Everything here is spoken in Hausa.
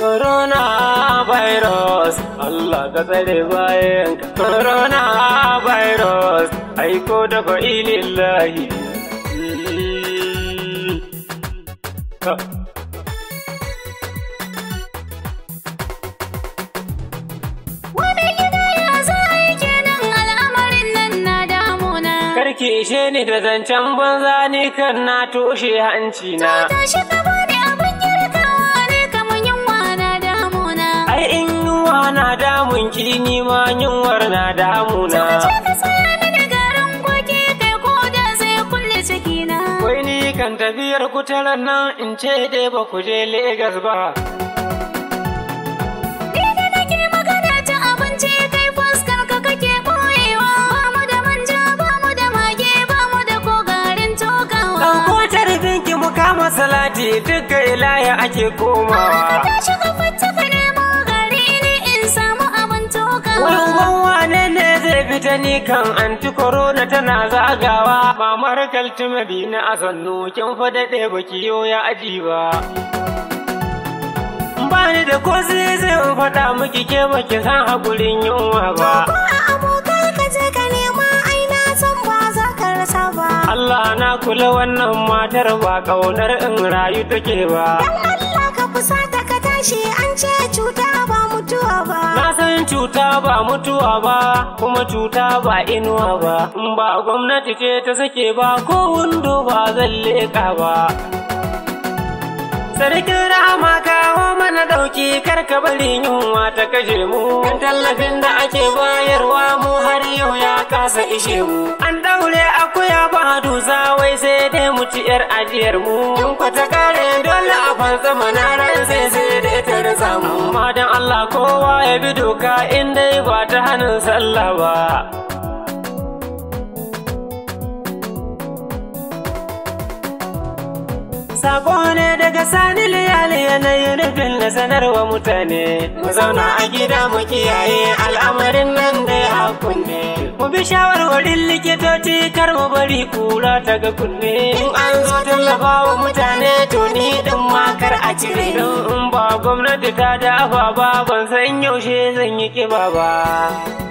Corona virus, Allah ka tsare bayan ka. Corona virus, aiko da fa'ilillahi. Ha. Wani gida ya za a yi kenan al'amarin nan na damuna. Karki ishe ni da zancen banza ni kan na toshe hanci na. Tashi ka bani abin girkawa ne kamar yunwa na damuna. Ai in yunwa na damun ki ni ma yunwar na damuna. Ce ka saya mini garin kwaki kai ko da sai kulle cikina. Wai ni kan tafiyar kutaran nan in ce dai ba ku je Legas ba. Ni da nake magana ta abinci kai fuskar ka kake boyewa. Ba mu da manja ba mu da mage ba mu da ko garin tokawa. Ɗauko tarbinki mu kama salati duk ga ilaya ake komawa. Tashi ka fita ka nemo gari ni in samu abin tokawa. Wai uban wane ne zai fita ni kan anti corona tana zagawa. Mamar kaltume na a sannu kin fa daɗe baki yo ya aji ba. Bani da ko sai zai faɗa miki ke baki san haƙurin yunwa ba. Ko a abokai ka je ka nema ai na san ba za ka rasa ba. Allah na kula wannan matar ba ƙaunar in rayu take ba. Dan Allah ka fusata ka tashi an ce cuta ba mutuwa ba. Na san cuta ba mutuwa ba, kuma cuta ba inuwa ba. In ba gwamnati ce ta sake ba, ko windo ba zan leƙa ba. Sarkin rahama kawo mana ɗauki karka bari yunwa ta kashe mu. Kan tallafin da ake bayarwa mu har yau ya kasa ishe mu. An ɗaure akuya ba dusa wai sai dai mu ci yar ajiyar mu. In kwata kare dole a fansa mana ran sai sai dai ta rasa mu. Amma dan Allah kowa ya bi doka in dai ba ta hannun sallah ba. Sako ne daga sani liyali yanayin nufin na sanarwa mutane. Mu zauna a gida mu kiyaye al'amarin nan da ya kunne. Mu bi shawarwarin likitoci kar mu bari kura ta ga kunne. In an zo tallafa wa mutane to ni din ma kar a cire. Don in ba gwamnati ta dafa ba ban san yaushe zan yi kiba ba.